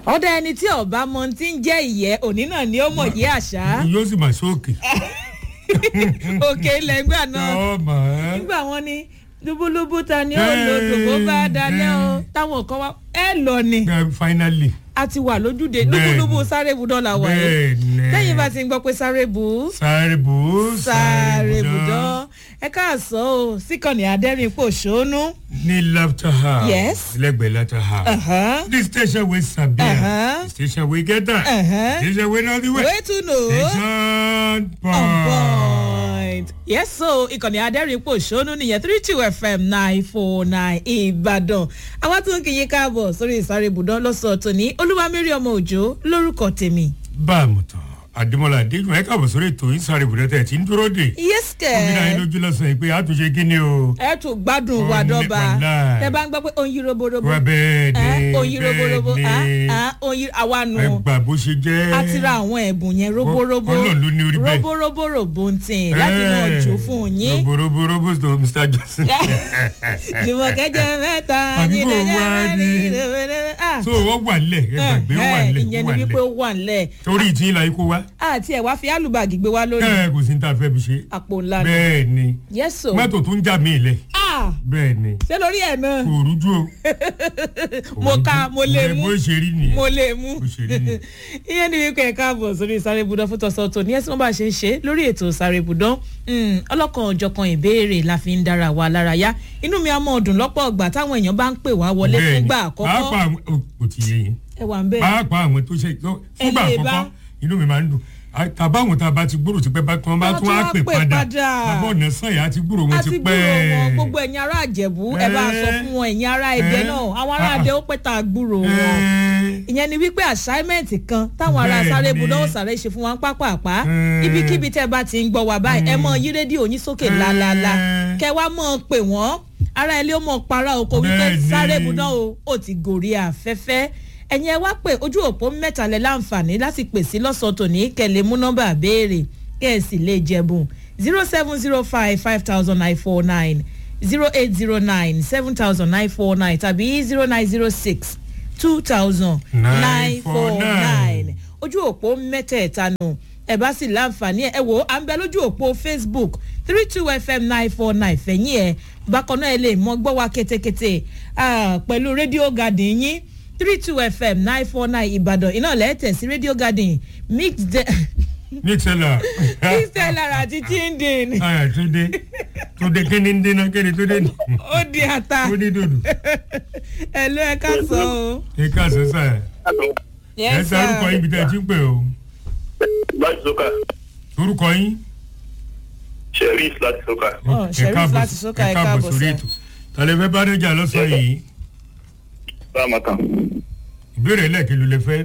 ọ̀dà ẹni tí ọba mọ ti ń jẹ́ ìyẹ́ òní náà ni ó mọ̀ yé àṣà yóò sì máa sókè. òkè ilẹ̀ ńgbà náà ọmọ ẹ. nígbà wọn ni lúbúlúbú ta ni ó lo dòbó bá dalẹ̀ o táwọn kan wá ẹ lọ ni finally. a ti wà lójúde Bẹ́ẹ̀ni. lúbúlúbú sáré bu dọ́là wà yìí bẹ́ẹ̀ni. lẹ́yìn bá ti ń gbọ́ pé sáré bu sáré bù. sáré bu dán ẹ káàsán o síkànnì adẹ́rìn pòṣónú. ní laughter house. Yes. lẹ́gbẹ̀ẹ́ laughter house. Uh-huh. the station wey sabi am. Uh-huh. the station wey get am. Uh-huh. the station wey know the way. way to know. station on point. point. yes so ìkànnì adẹ́rìnpọ̀ ṣónú nìyẹn three two fm nine four nine ìbàdàn àwọn tó ń kí yín káàbọ̀ sórí ìsáré ibùdó lọ́sọ̀ọ́ tòní olúwamẹ́rì ọmọ òjò lórúkọ tèmi. bá a mọ̀ tán àdìmọ́lá adéjùmọ̀ ẹ káàbọ̀ sórí ètò ìsáré ibùdó tẹ̀ tí ń dúró dè. yes gómìnà yín kẹ́ lójú lọ́sàn yìí pé àtúnṣe kí ni o. ẹ tún gbádùn wa Ó ní dọ́ba wàláì. tẹ bá ń gbọ́ pé oyin roborobo wá bẹ́ẹ̀ ẹ ni oyin roborobo bẹ́ẹ̀ ni ah, ah, oyin àwa nù ẹ gbà bó ṣe jẹ́. a ti ra àwọn ẹ̀bùn yẹn roborobo Ọlọ́run ló ní orí bẹ́ẹ̀. roborobo robo ń tì láti mọ̀ jù fún yín. roborobo to mr johnson. jùmọ̀kẹ́ jẹ́ mẹ́ta Àbí kò jíde jẹ́ wá ní- mẹ́rin ah so wọ́n wà nílẹ̀ ẹ gbàgbé ó wà nílẹ̀ ìyẹn ó ni wà wípé ó nílẹ̀ wà nílẹ̀ torí ìtì ńlá ikú wa àti ẹ̀ wá fi alùbàgì gbé wá lórí ẹ kò sí ní tá a fẹ́ fi ṣe àpò ńlá ni bẹ́ẹ̀ ni yẹ́sò mọ́tò tó ń jà mí lẹ̀ ah bẹ́ẹ̀ ni ṣé lórí ẹ̀ náà kò rújú o. mo ka mo lè Ẹ, mú bó ṣe rí nìyẹn mo lè mú bó ṣe rí nìyẹn. ìyẹn ni wípé ẹ̀ka àbọ̀ sórí sáré ibùdó fún tọ̀sán tó ní ẹ̀sìn wọn bá ṣe ń ṣe lórí ètò sáré ibùdó ọlọ́kan òjọ̀kan ìbéèrè la fi ń dára wa lára yá inú mi á mọ̀ ọdún lọ́pọ̀ ọgbà táwọn èèyàn bá ń pè wá wọlé Bẹ́ẹ̀ ni. fúngbà àkọ́kọ́ pàápàá àwọn- ó- kò ti yé yín ẹ wà ń bẹ́ẹ̀ pàápàá àwọn tó ṣe tó- fúngbà lè bá. àkọ́kọ́ inú mi máa ń dùn À, tàbáwọn tá a bá ti gbúrò ti pẹ́ bá tí wọ́n bá Wọ́n tún á tún pè wá pè padà padà. àbọ̀ ọ̀nà sànyà ti gbúrò wọn a ti ti pẹ́ gbúrò wọn gbogbo ẹ̀yin ará àjẹ̀bú ẹ bá sọ Ẹ́. fún wọn ẹ̀yin ará ẹ̀dẹ́ Ẹ́. náà àwọn ará Ah. àdé ó pẹ́ tá a gbúrò wọn Ẹ́. ìyẹn ni wípé assignment kan táwọn ará Bẹ́ẹ̀ sáré ni. ibùdó òsàrè ṣe fún wa pápápá Ẹ́. ibikíbi tẹ́ bá ti ń gbọ́ wá báyìí ẹ mọ yí rédíò yín sókè Ẹ́. lálálá kẹ wá mọ̀ pé wọ́n ará ilé ó mọ̀ para oko wípé Bẹ́ẹ̀ ni. sáré ibùdó o ó ti gòrí afẹ́fẹ́ ẹ̀yin ẹ wá pé ojú òpó mẹ́ta lẹ láǹfààní láti pè sí lọ́sọ̀ọ́ tòní kẹlẹ́ mú nọ́mbà béèrè kẹ́ ẹ̀ sì lè jẹ̀bùn zero seven zero five five thousand nine four nine zero eight zero nine seven thousand nine four nine tàbí zero nine zero six two thousand nine four nine ojú òpó mẹ́tẹ̀ẹ̀ta nù ẹ bá sì láǹfààní ẹ wò ó à ń bẹ lójú òpó facebook three two fm nine four nine fẹ̀yìn ẹ̀ bákan náà ẹ lè mọ gbọ́ wa kétékété ah, pẹ̀lú rédíò garden yín three two fm nine four nine ìbàdàn iná lẹ́tẹ̀ sí rédíò garden mixed mixela mixed àti chindin aya tó dé tó dé kíni ń dénà kíni tó dé ní ó di ata tó dé dòdò ẹ ló ẹ ká sọ o. ẹ káàsán sáà ẹ Yes, sá orúkọ sir. yín bí tẹ́ ẹ ti ń pè o láti sọ́kà orúkọ yín. sheriff láti sọ́kà. Oh, Ẹ Sheriff káàbọ̀- láti Sókà, ẹ ẹ káàbọ̀ káàbọ̀ sórí sir. ètò tàlẹ́ fẹ́ bá dẹ́jà lọ́sàn-án yìí báàmàkà ìbéèrè lẹ́ẹ̀kì ló lè fẹ́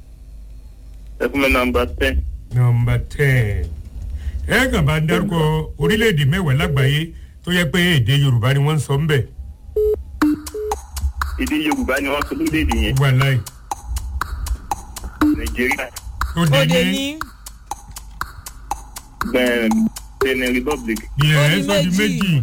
ẹ fún mi nàmbà ten nọmba ten ẹ kàn bá ń dárúkọ orílẹ̀-èdè mẹ́wàá lágbàáyé tó yẹ pé èdè yorùbá ni wọ́n ń sọ ń bẹ̀ èdè yorùbá ni wọ́n sọ lórílẹ̀‐èdè yẹn wà láì nàìjíríà tó ó dé dé ní ní bẹ́ẹ̀ benin republic yẹ ó ẹ di sọ di méjì. méjì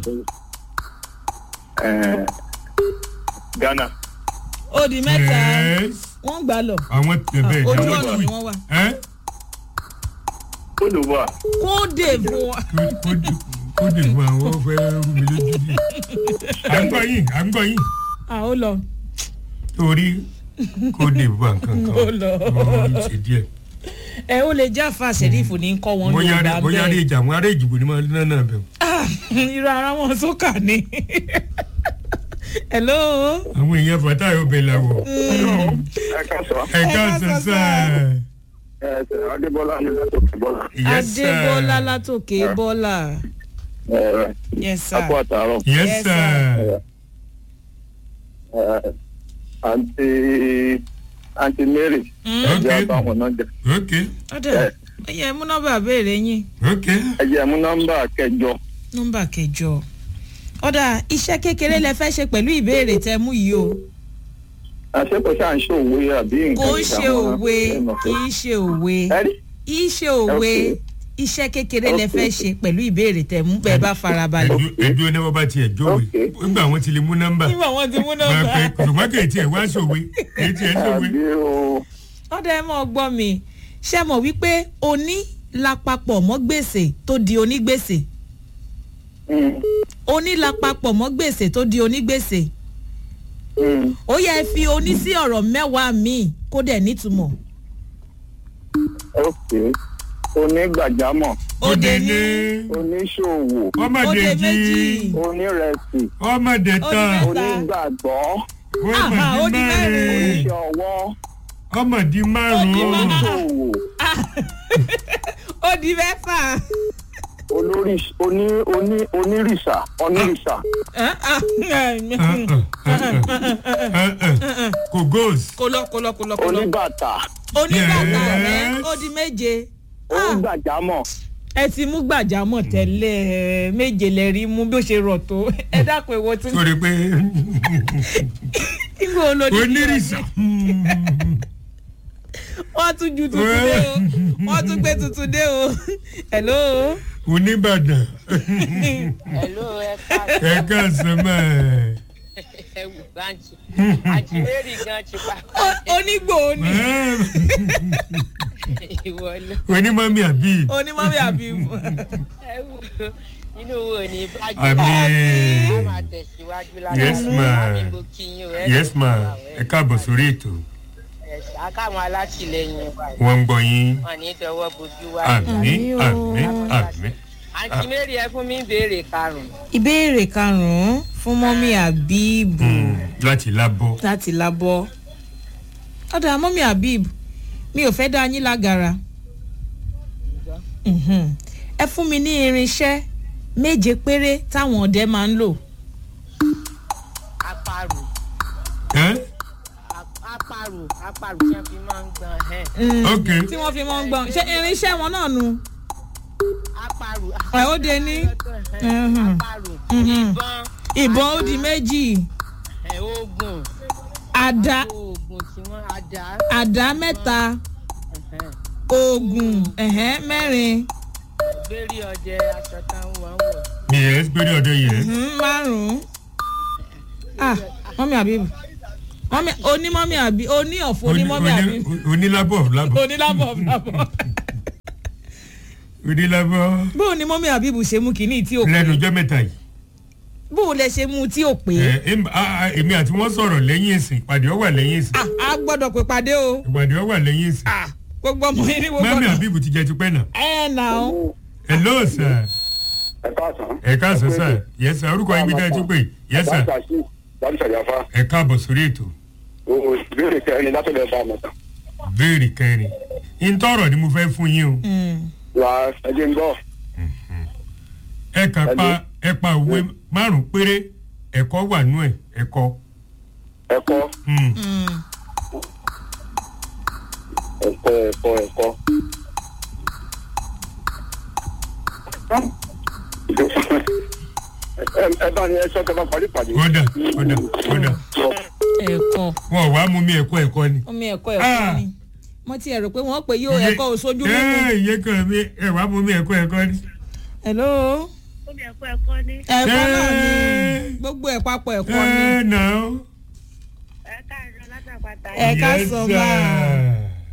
eh, ghana ó di mẹ́ta Yes. wọ́n gbà lọ àwọn tẹ̀bẹ̀ ojú àwọn ọ̀nà tó ni yìí wọ́n wà. ẹ́ cote d'ivoire kóde fún wa. kó dè fún àwọn fẹ́ rú mi lójú bí à ń gbọ́ yín à ń gbọ́ yín à ó lọ. torí kó dè fún nǹkan kan Ó lọ. ó ń ṣe díẹ̀ ẹ ó lè já fa sẹ́rífù ní kọ́ wọn bóyá yorùbá bóyá rí ìjà àwọn ará ìjìbò ni máa ń náà bẹ̀ irú ara wọn sókà ni. hello. àwọn èèyàn fàtà yóò bẹ̀ làwọ̀ ẹ ká sọ ẹ ká ká sọ sọ sáà. ẹ ẹ adébọlá ni látòkè bọlá Yes, sir. adébọlá látòkè bọ́lá. ẹ yes sir. akọ àtàrọ Yes, Yes, sir. ẹ àǹtí àǹtí mary Mm. ẹ jẹ Okay. àbáwọn náà jẹ Ok, ọ̀dà ẹ yẹ mú nọ́mbà béèrè yín ok. ẹ jẹ mú nọmbà kẹjọ nọ́mbà kẹjọ. ọ̀dà iṣẹ́ kékeré lẹ fẹ́ ṣe pẹ̀lú ìbéèrè tẹ mú yìí o. àṣepọ̀ ṣáà ń ṣe òwe àbí nǹkan kò ń ṣe ìṣàwọn òwe ẹnu kì í ṣe òwe ẹ rí kì í ṣe òwe Okay. iṣẹ́ kékeré lẹ fẹ́ ṣe pẹ̀lú ìbéèrè tẹ̀ mú bẹ́ẹ̀ bá farabalẹ̀. ẹdú ẹdú ẹni wọn bá tiẹ̀ jówe Okay. nígbà wọn ti lè mú nọ́mbà nígbà wọn ti mú máa nọ́mbà. pẹ ṣùgbọ́n kì í tiẹ̀ wá sòwe kì í tiẹ̀ sòwe. àbí o ọ̀dọ̀ ẹ mọ̀ gbọ́ mi ṣe mọ̀ wípé oní lápapọ̀ mọ́ gbèsè tó di onígbèsè Mm, oní lápapọ̀ mọ́ gbèsè tó di onígbèsè mm. ó yẹ fi oní sí ọ̀rọ̀ mẹ́wàá míì kó dẹ̀ nítumọ̀. ok onígbàjámọ̀ òde ní oníṣòwò ọmọdé òde jí méjì onírẹsì ọmọdé tán Ó ní onígbàgbọ́ Aha, ó di ọmọdé mẹ́rin. mẹ́rin oníṣẹ́ ọwọ́ ọmọdé márùn-ún oníṣòwò ó di mẹ́fà. olórí oní oní onírìṣà onírìṣà kò góòs kò lọ kò lọ kò lọ kò lọ. oníbàtà onígbàgbà rẹ Yes. ó di méje. Ah, onígbàjámọ̀ ẹ ti mú gbàjámọ̀ tẹ́lẹ̀ ẹ, méje lẹ rí mú bí ó ṣe rọ̀ tó ẹ dákun èwo tún. sórí pé nígbà olórí onírìṣà wọ́n tún ju tuntun dé o wọ́n tún gbé tuntun dé o. hello. oníbàdàn Hello, ẹ ká ẹ káàsán mọ́ ẹ wù báńkì. Àti Mary gan ti pa O- onígbò ni ìwọ lọ. onímọ̀mí àbí onímọ̀mí àbí Ẹ wù inú wo ni bájú. Àmín. A máa tẹ̀síwájú lára. Yes, ma'am. Àmì mo kí yín o. ẹ yes ma ṣe ẹ káàbọ̀ sórí ètò Ẹ ṣe akáwọn alátìlẹyìn wa. wọ́n ń gbọ́ yín Wọ́n ní dọwọ́ bojú wa. àmì àmì àmì Àǹtí Mary ẹ fún mi ń béèrè karùn-ún. ìbéèrè karùn-ún fún mọ́mí àbíbù Mm, láti lábọ́ láti lábọ́ ọ̀dà mọ́mí àbíbù mi ò fẹ́ dá yín lágara Mhm. ẹ fún mi ní irinṣẹ́ méje péré táwọn ọdẹ máa ń lò Apàrò. ẹ́ ap- Apàrò. Apàrò tí wọ́n fi máa ń gbọ̀n. ẹ̀. Mm, ok tí wọ́n fi mọ́ ń gbọ́n ṣé irinṣẹ́ wọn náà nu Apàrò. ẹ̀ ó de ní Mhm. Apàrò. Mhm. Ìbọn. ìbọn ó di méjì ẹ̀, Oògùn. àdá Oògùn tí wọ́n àdá. àdá mẹ́ta ẹ̀hẹ́n. oògùn ẹ̀hẹ́n mẹ́rin Gbérí ọdẹ aṣọ táwọn wọ́n wọ̀. yes gbére ọdẹ yes mhm, márùn-ún ah mọ́mí àbíbù mọ́mí onímọ́mí àbí oní ọ̀fọ̀ onímọ́mí àbíbù onílábọ̀ lábọ̀ onílábọ̀ lábọ̀ onílábọ̀ bó ni mọ́mí àbíbù ṣe mú kínní tí ò pé lẹ́nu ọjọ́ mẹ́ta yìí bó lẹ ṣe mú tí ò pé ẹ em- a- a- èmi àti wọn sọ̀rọ̀ lẹ́yìn ìsìn ìpàdé ọwà lẹ́yìn ìsìn ah a gbọ́dọ̀ pé pàdé o ìpàdé ọwà lẹ́yìn ìsìn ah gbogbo ọmọ yín ní gbogbo mami ọ̀nà abibu ti jẹ tipẹ́ náà ẹ nà ó hello sir ẹ káàsán. ẹ káàsán sir yes sir orúkọ yín bí dáa tún pé yes sir dájú sàyàfà ẹ káàbọ̀ sórí ètò o ìbéèrè kẹrin látọ̀dọ̀ bá a mọ̀ tán. béèrè kẹrin ìtọ́rọ̀ ni mo fẹ́ fún yín o wà á ẹjẹ ń gbọ́. ẹ kà pa ẹ pa òwe márùn péré ẹ̀kọ́ wà nú ẹ̀ ẹ̀kọ́ ẹ̀kọ́ Hmm. ẹ̀kọ́ ẹ̀kọ́ ẹ̀kọ́. Ẹ- ẹ bá ní ẹ sọ tẹ bá parí pàdé. kódà kódà kódà ẹ̀kọ́ wọn ò wá mú mi ẹ̀kọ́ ẹ̀kọ́ ni. omi ẹ̀kọ́ Ah. ẹ̀kọ́ ni mo ti ẹ̀rọ pé wọ́n pè yóò ẹ̀kọ́ òṣojú mímu ẹ ìyẹn kan mi ẹ wá mú mi ẹ̀kọ́ ẹ̀kọ́ ni. hello Omi ẹ̀kọ́ ẹ̀kọ́ ní ẹ̀kọ́ náà ni Ẹ. gbogbo ẹ̀ papọ̀ ẹ̀kọ́ ni ẹ nà ó. ẹ̀ka àjọ látàpàtà. Ẹ ká Yes, sọ sir. máa.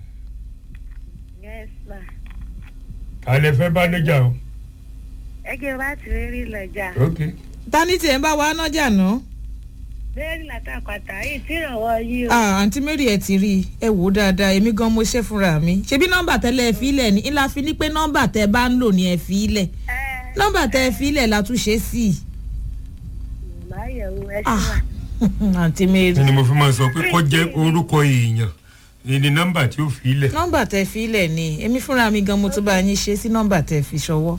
Yes ma. alẹ́ fẹ́ bá níjà o. Ẹgbẹ́ wa ti rí rí lọ́jà. ok tani tiẹ̀ ń bá wa nájà ná Bẹ́ẹ̀ni látàpàtà yìí tí ìrànwọ́ yìí o. ah àǹtí mary ẹ̀ ti rí i ẹ wò ó dáadáa èmi gan mo ṣe fúnra mi ṣebí nọ́mbà tẹ́lẹ̀ ẹ fi ilẹ̀ ní ńlá fi ní pé nọ́mbà tẹ́ bá ń lò ní ẹ fi ilẹ̀ Ẹ nọ́mbà tẹ́ ẹ fi ilẹ̀ la tún ṣe sí i máa yẹ̀wò ẹ ṣe ah wà. àǹtí mary ni mo fi máa sọ pé kọ́ jẹ́ orúkọ èèyàn ní nọ́mbà tí ó fi ilẹ̀. nọ́mbà tẹ́ fi ilẹ̀ ni èmi fúnra mi gan mo tún bá yín ṣe sí nọ́mbà tẹ́ fi ṣọwọ́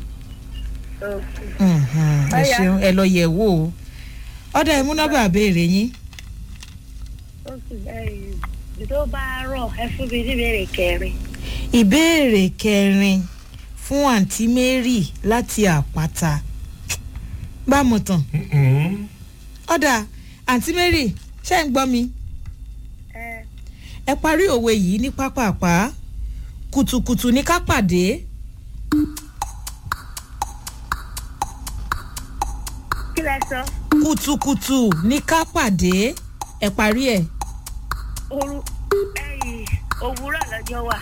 Mhm, ẹ Ọ̀yá. ṣeun ẹ lọ yẹ̀ wò ó ọ̀dà ẹ mú nọ́mbà béèrè yín Oṣù ẹ̀yìn tó bá rọ̀ ẹ fún mi níbèrè kẹrin. ìbéèrè kẹrin fún àǹtí mary láti àpáta bámu tán Mhm. ọ̀dà àǹtí mary ṣé ń gbọ́ mi Ẹ ẹ parí òwe yìí ní pápápá kùtùkùtù ní ká pàdé sọ kùtùkùtù ní ká pàdé ẹ parí ẹ. oru ẹyìn òwúrọ̀ lọ́jọ́ wà.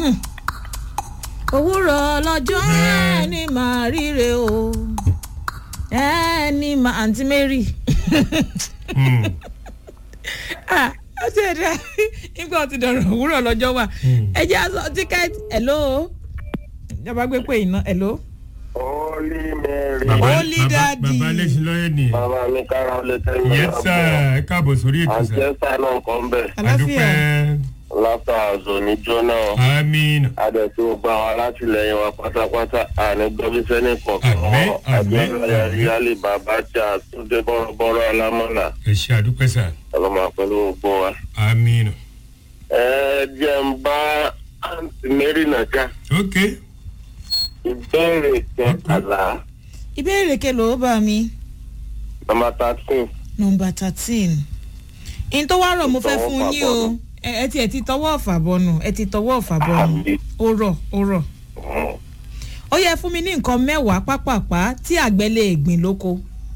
òwúrọ̀ lọ́jọ́ ẹni máa ríre o ẹni máa àǹtí mary. Hmm. Ah, ó ti ẹ̀ dá nígbà tí dọ̀rọ̀ òwúrọ̀ lọ́jọ́ wà ẹ jẹ́ aṣọ tíkẹ́ẹ̀tì hello ìjọba gbé pé iná hello. Holy Mary. bàbá Holy bàbá Daddy. bàbá lẹ́sìn lọ́yẹ̀ nìyẹn. Bàbá mi kára ó lè tẹ́lẹ̀. yẹ sá ẹ káàbọ̀ sórí ètò sá. Àjẹsà náà kàn bẹ̀. àlàáfíà adúpẹ́ Látà àzò ní Jóná. amina Adẹ̀tí gbogbo àwọn alátìlẹyìn wa pátápátá àní gbọ́bíṣẹ́ ní kọ̀ọ̀kan. Àmín, àmín, Àbíọ́lá àmín. Yálì bàbá tí a tún dé bọ́rọ̀bọ́rọ̀ alámọ̀là. ẹ ṣe adúpẹ́ sá Ọlọ́mọ pẹ̀lú gbogbo wa. amina. Ẹ jẹ́ ń bá àǹtí Mary nàjà. ok Ìbéèrè kẹtàlá. ìbéèrè kelo bá mi Nọmba thirteen. nọmba thirteen in tó wá rọ̀ mo fẹ́ Tọwọ́ fún fà yín o bọ́nu. ẹ ẹ ti ẹ ti tọwọ́ ọ̀fà bọnu ẹ ti tọwọ́ ọ̀fà bọnu Àbí. ó rọ̀ ó rọ̀ ó yẹ fún mi ní nǹkan mẹ́wàá pápápá tí àgbẹ̀ lè gbìn lóko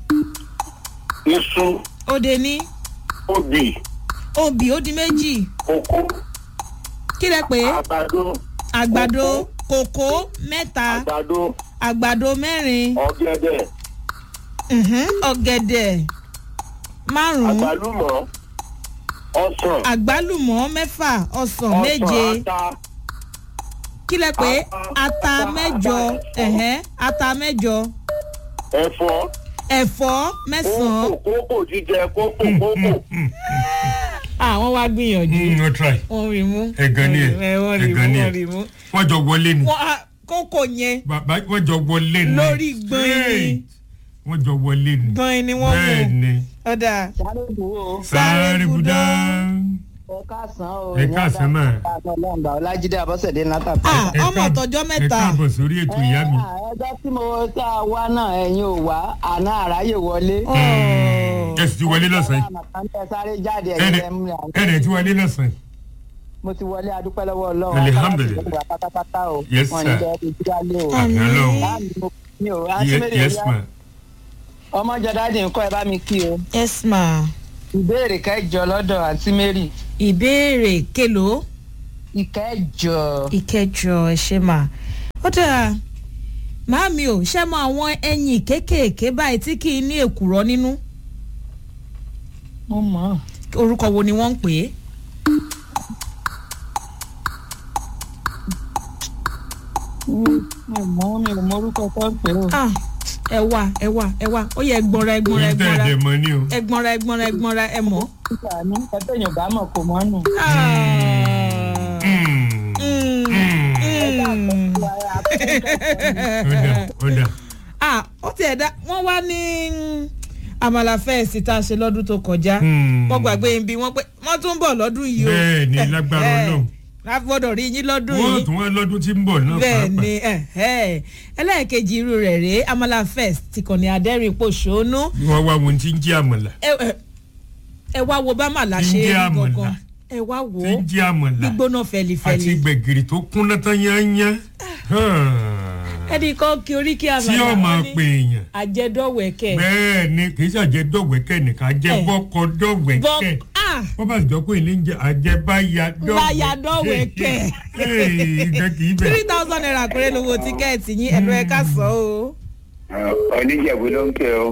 Iṣu, ó de ní obì, obì ó di méjì kókó, kí lẹ pé àgbàdo, àgbàdo kòkó mẹ́ta àgbàdo, àgbàdo mẹ́rin ọ̀gẹ̀dẹ̀, mhm, ọ̀gẹ̀dẹ̀ márùn-ún àgbálùmọ̀, ọsàn, àgbálùmọ̀ mẹ́fà ọsàn méje ọsàn ata, kí lẹ pé ata, ata ata, mẹ́jọ ata, ẹ̀hẹ́n, ata mẹ́jọ ẹ̀fọ́, ẹ̀fọ́ mẹ́sàn-án kókò, kókò jíjẹ, kókò, kókò. àwọn wá gbìyànjú Mm, no try wọ́n rí mú ẹ̀gàn ni ẹ̀ ẹ wọ́n rí mú ẹ̀gàn ni wọ́n ẹ̀ rí mú wọ́n jọ wọlé ni wọ́n á- kókò yẹn bàbá wọ́n jọ wọlé ni Lórí gbọ̀n ni. Straight. wọ́n jọ wọlé ni gan ni wọ́n bẹ́ẹ̀ mú ni ọ̀dà sáré dúró sáré budá ẹ káàsán o Ẹ káàsán mà. ọlọ́mọba ọlájídé abọ́sẹ̀dé látàkùn. Ah, Ẹ ọmọ káàb- ọ̀tọ̀jọ́ ẹ mẹ́ta káàbọ̀ sórí ètò ìyá mi ẹjọ́ tí mo tá a wá náà ẹ̀yin ò wá àná àráyè wọlé. Ọ̀. ẹ sì ti wọlé lọ́sàn-án yìí àmọ̀tán sáré jáde Ẹ̀rẹ̀- ẹ̀yin ẹ̀mú àwọn. ẹ̀rẹ̀ ti wọlé lọ́sàn-án yìí mo ti wọlé adúpẹ́ lọ́wọ́ ọlọ́run. Alihamdulilayi. Ọlọ́run ti gbà pátápátá o. Yes, Wọ́n ní sir. bẹ́ẹ̀ ti dúrálé o. àmì ọlọ́run Láàmì mo mi ò Ye- rántí yes ma ọmọ jọdádì ń kọ́ ẹ bá mi kí o. yes ma ìbéèrè kẹjọ lọ́dọ̀ àǹtí mary ìbéèrè kelo ìkẹjọ. ìkẹjọ ẹ ṣe mà ó dáa màámi ò ṣe mọ àwọn ẹyin kéékèèké báyìí tí kì í ní èkùrọ́ nínú mo mọ̀ ọ́. orúkọ wo ni wọ́n ń pè é. mi ò mọ̀ mi ò mọ orúkọ tó ń pè ó. Ah, ẹ wá ẹ wá ẹ wá ó yẹ ẹgbọnra ẹgbọnra èyí tẹ́ ẹgbọnra ẹ̀dẹ̀ mọ ni o ẹgbọnra ẹgbọnra ẹgbọnra ẹ mọ. nígbà ní ẹgbẹ́ yóò bá mọ̀ kò mọ́ nù. Mm. Mm, mm. ó dà ó dà ah ó tiẹ̀ dá wọ́n wá ní mm, àmàlà fẹ́ẹ̀sì tá a ṣe lọ́dún tó kọjá Mm. wọ́n gbàgbé ibi wọ́n pé wọ́n tún ń bọ̀ lọ́dún yìí o bẹ́ẹ̀ ni lágbára ọlọ́run láfọdọ̀ rí yín lọ́dún wọ́n yìí tún wá lọ́dún tí ń bọ̀ náà bẹ́ẹ̀ pàápàá ni ẹ̀hẹ́. ẹlẹ́ẹ̀kejì irú rẹ̀ rèé amala fest ti kàn ní adẹ́rìn pòṣónú wọ́n wá wọn tí ń jí àmàlà ẹ ẹ- ẹ wá wo bá màlá Tí ń ṣe é jẹ́ rí àmàlà. gangan ẹ wá wo tí ń jí àmàlà gbígbóná àti fẹlifẹli gbẹ̀gìrì tó kúnná tán yányá ẹnì kan kí orí kí tí àmàlà ó máa wọn pè ní èèyàn àjẹdọ̀wẹ̀kẹ̀ bẹ́ẹ̀ ni kì í ṣàjẹ́ dọ̀wẹ́kẹ́ nìkan àjẹ́ Eh. bọ́kọ dọ̀wẹ́kẹ́ bọ́ ah wọ́n bá jọ pé ilé ń jẹ àjẹbáyà dọ̀wẹ́kẹ́ Báyà dọ̀wẹ́kẹ̀. nǹkan kì í bẹ̀. three thousand naira péré lówó tíkẹ́ẹ̀tì yín ẹ̀rọ ẹ̀ka sọ o. Oníjẹ̀bú ló ń pè ó.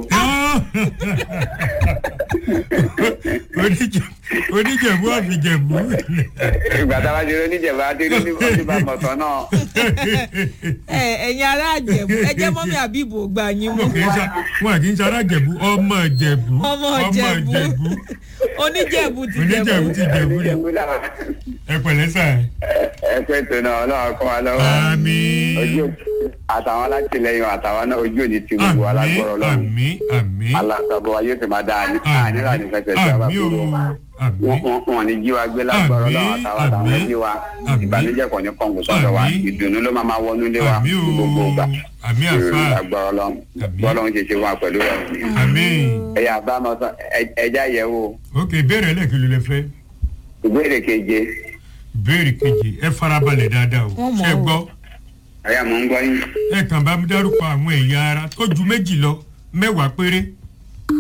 Oníjẹ- oníjẹ̀bú àfijẹ̀bú. Ìgbà tá a bá ti rí oníjẹ̀bú á ti rí oníbà mọ̀tọ́ náà. ẹ ẹ̀yin ará àjẹ̀bú ẹ jẹ́ mọ́mí àbíbò gbà yín mú. wọn kì í ṣe wọn kì í ṣe arájẹ̀bú ọmọ jẹ̀bú ọmọ ìjẹ̀bú oníjẹ̀bú ti oníjẹ̀bú jẹ̀bú. ti jẹ̀bú ni Ìjẹ̀bú náà. ẹ pẹ̀lẹ́ sà Ẹ pé tó náà ọlọ́run kọ́ wa lọ́wọ́. àmín Ojú àtàwọn alátìlẹyìn àtàwọn náà ojú òní ti gbogbo àmín alágbọ̀rọ̀ lọ́wọ́. àmín àmín Alágbàbọ̀ ayé ti máa dáa ní àníra ní fẹsẹ̀ tí a bá àmín o kúrò. àmín Wọ́n wọ́n ní jí wa gbé lágbọ̀rọ̀ Àmín, lọ́wọ́ àtàwọn àtàwọn àmín, ẹbí wa. àmín. Ìbànújẹ́ kò ní kọ̀ǹgù sọ́dọ̀ wa. Àmín. Ìdùnnú ló máa máa wọnú ilé wa àmín ní gbogbo o ìgbà. àmín àfa Lágbọ̀rọ̀ lọ́wọ́. Àmín. Bọ́lọ́run ṣe ṣe wà pẹ̀lú rẹ̀. àmín Ẹ̀yà bá máa sọ ẹja yẹ̀ wò. ok ìbéèrè ẹlẹ́kìlú lè fẹ́ Ìbéèrè keje. ìbéèrè kejì ẹ farabalẹ̀ dáadáa o Wọ́n mọ̀ ṣe o. gbọ́ Ẹ̀yà mò ń gbọ́ yín. ẹ kàn bá mi dárúkọ àwọn ẹ̀yà ara tó ju méjì lọ mẹ́wàá péré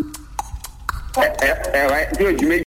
ẹ ẹ ẹ tí ojú méjì.